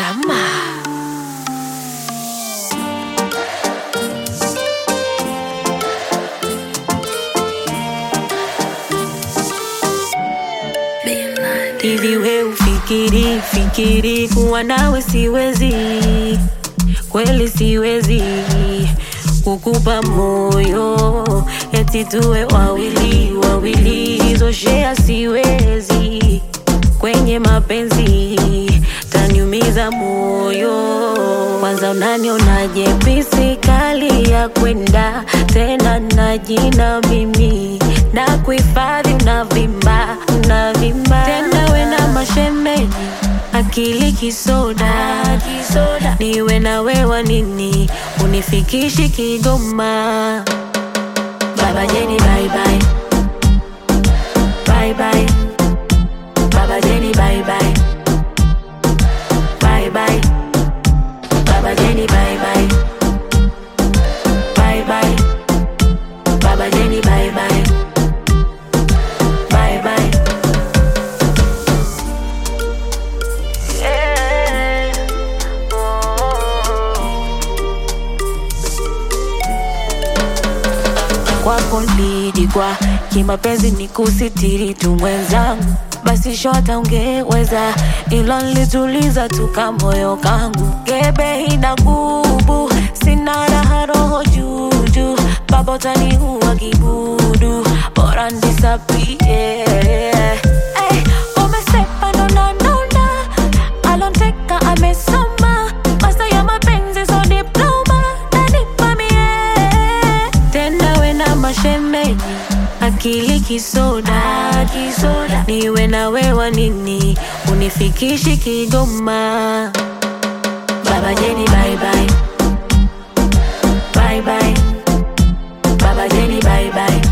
Rama. Hivi we ufikiri fikiri kuwa nawe siwezi, kweli siwezi kukupa moyo eti tuwe wawili wawili, hizo shea siwezi kwenye mapenzi, taniumiza moyo. Kwanza unanionaje pisi kali ya kwenda tena na jina mimi na kuhifadhi, unavimba unavimba tena, we na mashemeji akili kisoda kisoda, niwe na wewa nini unifikishi Kigoma. Baba Jeni bye bye bye bye Baba Jeni bye bye bye bye Baba Jeni bye bye bye bye Baba Jeni bye bye bye bye yeah. kwako nilidikwa kimapenzi ni kusitiri tu mwenzangu, basi shota ungeweza, ilo nilituliza tu kamoyo kangu. Gebe ina gubu, sina raha roho juju, baba utaniua kibudu, bora nisapie Ay, umesepa nona nona, alonteka amesoma, masa ya mapenzi so diploma, nanipa mie tena we na mashemeji akili kisoda kisoda, niwe na wewa nini unifikishi Kigoma. Baba Jeni bye bye bye bye Baba Jeni bye bye